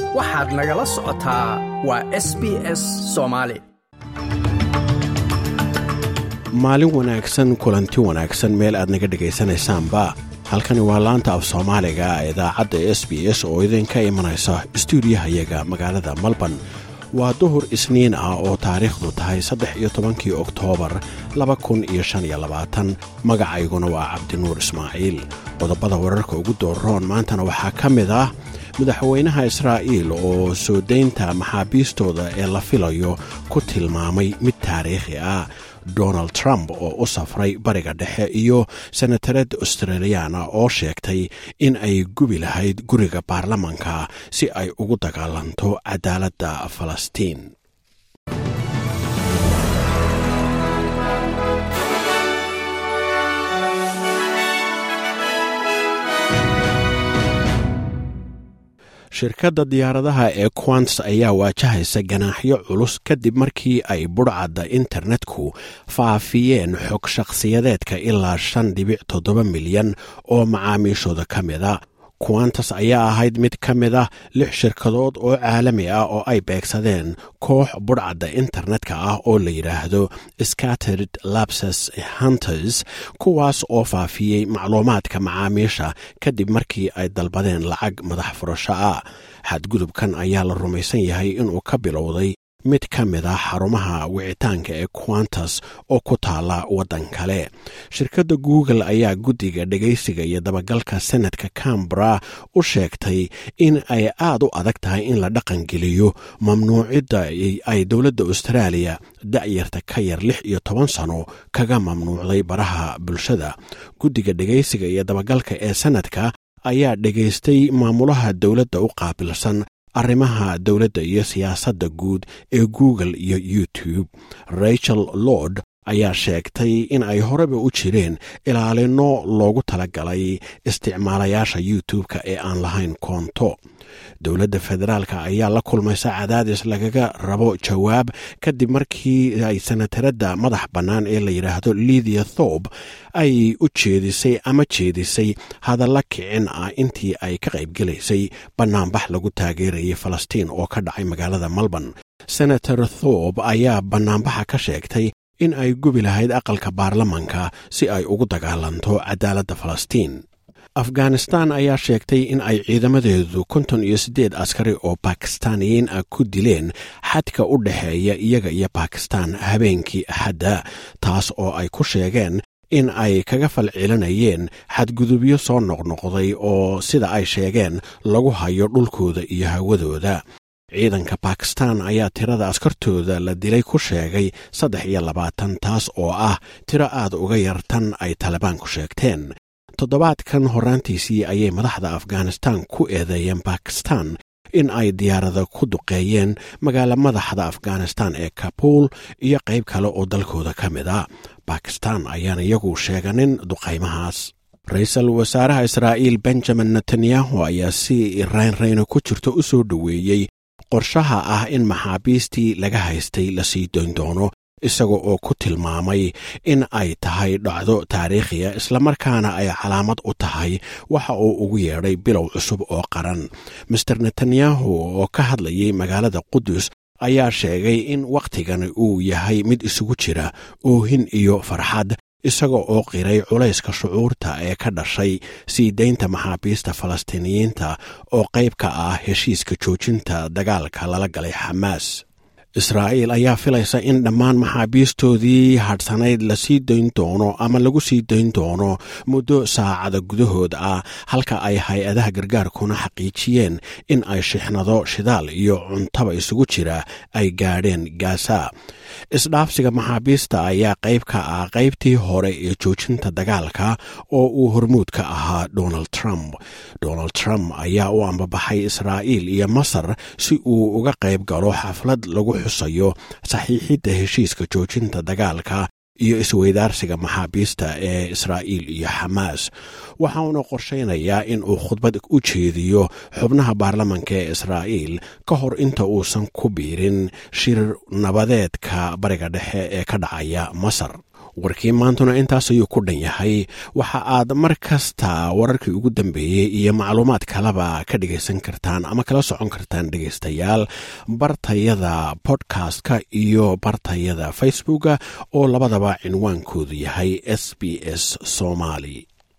waxaad nagala socotaa waa s b s soomaali maalin wanaagsan kulanti wanaagsan meel aad naga dhegaysanaysaanba halkani waa laanta af soomaaliga idaacadda s b s oo idinka imanaysa stuudiyahayaga magaalada melbourne waa duhur isniin ah oo taariikhdu tahay saddex iyo tobankii oktoobar laba kun iyo shan iyo labaatan magacayguna waa cabdinuur ismaaciil qodobada wararka ugu dooroon maantana waxaa ka mid ah madaxweynaha israa'iil oo soo daynta maxaabiistooda ee la filayo ku tilmaamay mid taariikhi ah donald trump oo u safray bariga dhexe iyo senatared australiyaana oo sheegtay in ay gubi lahayd guriga baarlamanka si ay ugu dagaalanto cadaaladda falastiin shirkadda diyaaradaha ee quants ayaa waajahaysa ganaaxyo culus kadib markii ay budhcadda internetku faafiyeen xog shakhsiyadeedka ilaa shan dhibic toddoba milyan oo macaamiishooda ka mida quantas ayaa ahayd mid ka mid ah lix shirkadood oo caalami ah oo ay beegsadeen koox budhcadda internetka ah oo la yidhaahdo scattered lapses hunters kuwaas oo faafiyey macluumaadka macaamiisha kadib markii ay dalbadeen lacag madax furasho ah xadgudubkan ayaa la rumaysan yahay inuu ka bilowday mid ka mid ah xarumaha wicitaanka ee quantas oo ku taala waddan kale shirkadda google ayaa guddiga dhegaysiga iyo dabagalka senadka cambara u sheegtay in ay aad u adag tahay in la dhaqangeliyo mamnuucidda ay dowladda austraaliya da'yarta ka yar lix iyo toban sano kaga mamnuucday baraha bulshada guddiga dhegaysiga iyo dabagalka ee senadka ayaa dhegaystay maamulaha dowladda u qaabilsan arrimaha dowladda iyo siyaasadda guud ee google iyo youtube rachel lord ayaa sheegtay in ay horeba u jireen ilaalino loogu talagalay isticmaalayaasha youtube-ka ee aan lahayn koonto dowladda federaalka ayaa la kulmaysa cadaadis lagaga rabo jawaab kadib markii ay senataradda madax bannaan ee la yidhaahdo lidia thob ay u jeedisay ama jeedisay hadalla kicin ah intii ay ka qaybgelaysay bannaanbax lagu taageerayay falastiin oo ka dhacay magaalada melbourne senator thob ayaa bannaanbaxa ka sheegtay in ay gubi lahayd aqalka baarlamanka si ay ugu dagaalanto cadaaladda falastiin afghanistan ayaa sheegtay in ay ciidamadeedu konton iyo siddeed askari oo bakistaaniyiin ah ku dileen xadka u dhexeeya iyaga iyo bakistan habeenkii axadda taas oo ay ku sheegeen in ay kaga falcelinayeen xadgudubyo soo noqnoqday oo sida ay sheegeen lagu hayo dhulkooda iyo hawadooda ciidanka bakistan ayaa tirada askartooda la dilay ku sheegay saddex iyo labaatan taas oo ah tiro aad uga yar tan ay talibaanku sheegteen toddobaadkan horraantiisii ayay madaxda afghanistan ku eedeeyeen bakistan in ay diyaarada ku duqeeyeen magaala madaxda afghanistan ee kabuul iyo qayb kale oo dalkooda ka mid a bakistan ayaan iyagu sheeganin duqaymahaas ra-iisul wasaaraha israa'iil benjamin netanyahu ayaa si raynrayno ku jirto u soo dhoweeyey qorshaha ah in maxaabiistii laga haystay la sii doyn doono isaga oo ku tilmaamay in ay tahay dhacdo taariikhiya islamarkaana ay calaamad u tahay waxa uu ugu yeedhay bilow cusub oo qaran master netanyahu oo ka hadlayay magaalada qudus ayaa sheegay in wakhtigani uu yahay mid isugu jira oohin iyo farxad isaga oo qiray culayska shucuurta ee ka dhashay sii daynta maxaabiista falastiiniyiinta oo qayb ka ah heshiiska joojinta dagaalka lala galay xamaas israa'iil ayaa filaysa in dhammaan maxaabiistoodii hadhsanayd la sii dayn doono ama lagu sii dayn doono muddo saacada gudahood ah halka ay hay-adaha gargaarkuna xaqiijiyeen in ay shixnado shidaal iyo cuntaba isugu jira ay gaadheen gaasa isdhaafsiga maxaabiista ayaa qayb ka ah qaybtii hore ee joojinta dagaalka oo uu hormuud ka ahaa donald trump donald trump ayaa u ambabaxay israa'iil iyo masar si uu uga qayb galo xaflad lagu xusayo saxiixidda heshiiska joojinta dagaalka iyo isweydaarsiga maxaabiista ee israa'iil iyo xamaas waxa uuna qorshaynayaa in uu khudbad u jeediyo xubnaha baarlamanka ee israa'iil ka hor inta uusan ku biirin shir nabadeedka bariga dhexe ee ka dhacaya masar warkii maantuna intaas ayuu ku dhan yahay waxa aad mar kasta wararkii ugu dambeeyey iyo macluumaad kaleba ka dhegaysan kartaan ama kala socon kartaan dhegaystayaal bartayada bodkastka iyo bartayada facebooka oo labadaba cinwaankoodu yahay s b s somali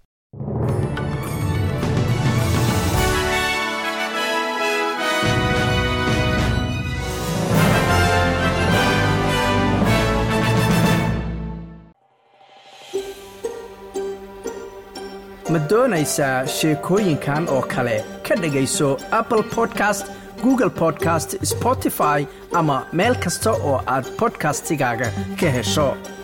ma doonaysaa sheekooyinkan oo kale ka dhegayso apple podcast google podcast spotify ama meel kasta oo aad bodkastigaaga ka hesho